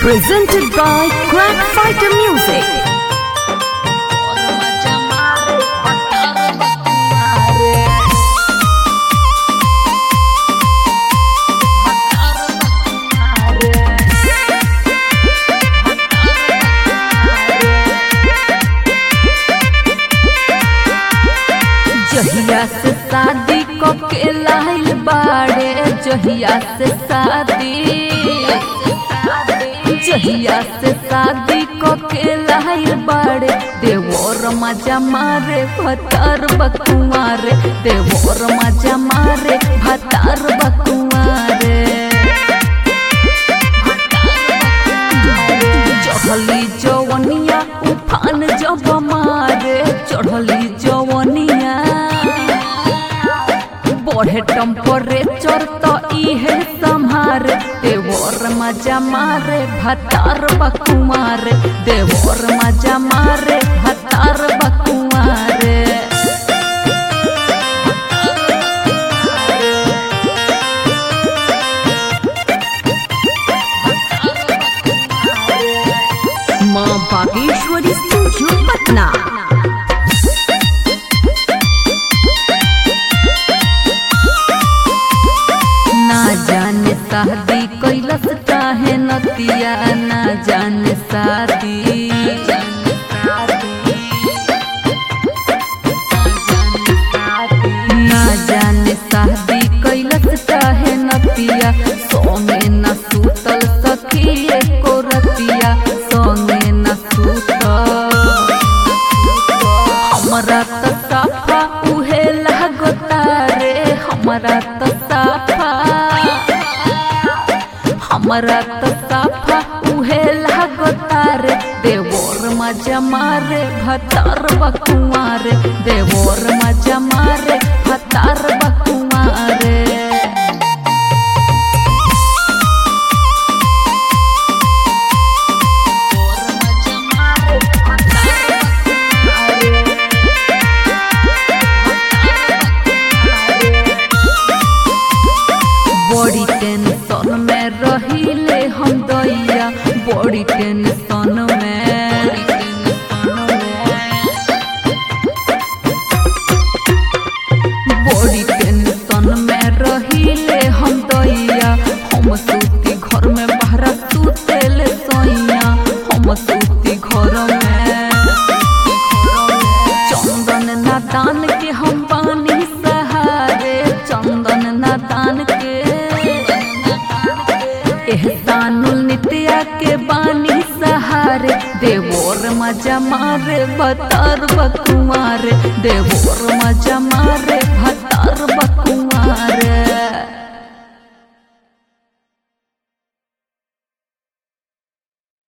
Presented by Crack Fighter Music. जहिया से शादी को के लाइल बाड़े जहिया से शादी जहिया से शादी को के लाइल बाड़े देवोर मजा मारे भतार बकुआरे देवोर मजा मारे भतार बकुआरे चढ़ली जवनिया उफान जब मारे चढ़ली जवनिया बढ़े टेम्परेचर तो इहे संहारे देवर मजा मारे भतार बकुमारे देवर मजा मारे भतार बकुमारे माँ बागेश्वरी स्टूडियो पटना ना जाने शादी कैलस चाहे नतिया ना जाने शादी ना जाने शादी कैलस चाहे नतिया सोमे न सूतल सखिए को रतिया सोमे न सूतल हमरा त साफा उहे लागता रे हमरा त साफा हमरा त साफा उहे लागता रे देवोर मजा मारे भतार बकुआरे देवोर मजा मारे भतार बकुआरे बड़ी टेंशन में रहिले हम दैया बड़ी टेंशन में बड़ी टेंशन में रहिले हम दैया हम सूती घर में बहरा सुतेले सैया हम सूती घर में चंदन नादान के हम पानी सहारे चंदन नादान के एहसानुल नित्या के बानी सहारे देवोर मजा मारे बतर बकुआरे देवोर मजा मारे